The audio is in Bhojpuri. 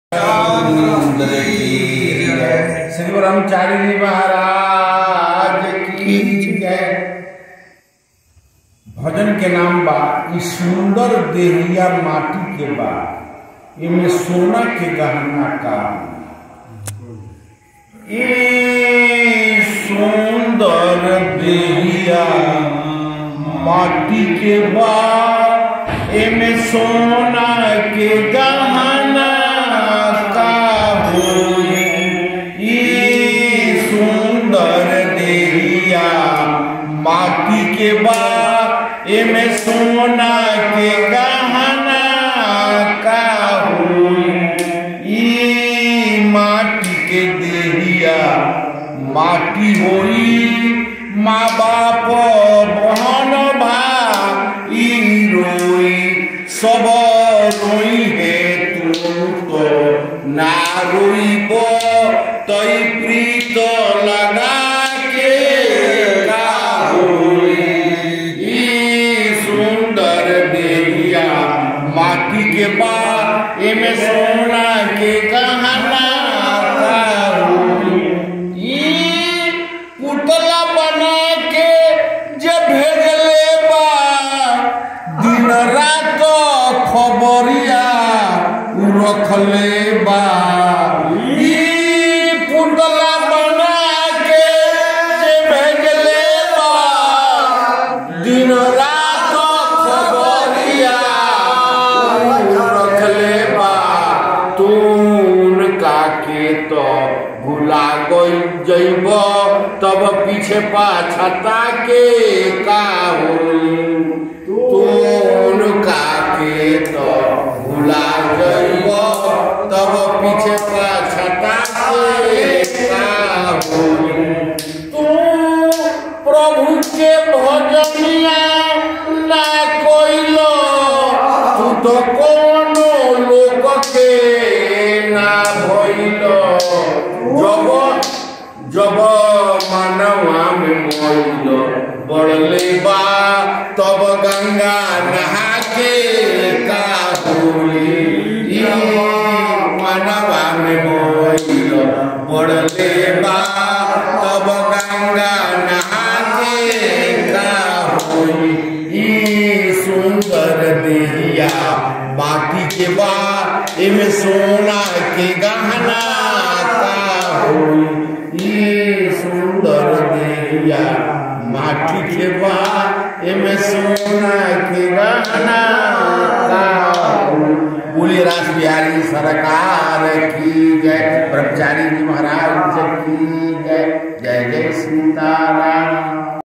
सुंदर की जय श्री ब्रह्मचारी जी महाराज की जय भजन के नाम बा ई सुंदर देहिया माटी के बा इमे सोना के गहना का ई सुंदर देहिया माटी के बा एमे सोना के गहना का होई ई सुंदर देहिया माटी के बा एमे सोना के गहना का होई ई माटी के देहिया माटी होई माँ बाप बहन भाई रोई सब रोई है तू तो ना रोईब तई प्रीत लगा के का होई ई सुंदर देहिया माटी के बा एमे सोना के गहना का होई ई पुतला बना के जे भेजले बा दिन रात खबरिया उ रखले बा ई पुतला बना के जे भेजले बा दिन रात खबरिया उ रखले बा तून काके तो भुला गई जइब तब पीछे पाछता के का होई तून काके तो भुला जइब तब पीछे पाछता के का होई तू प्रभु के भजनिया ना कोइलो तू तो कोनो लोक के ना भइलो जब जब मानवा में मोइलो बढ़ले बा तब गंगा नहा के का होई ई मानवा में मोइलो बढ़ले बा तब गंगा नहा के का होई ई सुंदर देहिया माटी के बा एमे सोना के गहना का होई ई सुंदर देहिया माटी के बा एमे सोना के गहना का होई बोले रास बिहारी सरकार की जय ब्रह्मचारी जी महाराज की जय जय जय सीताराम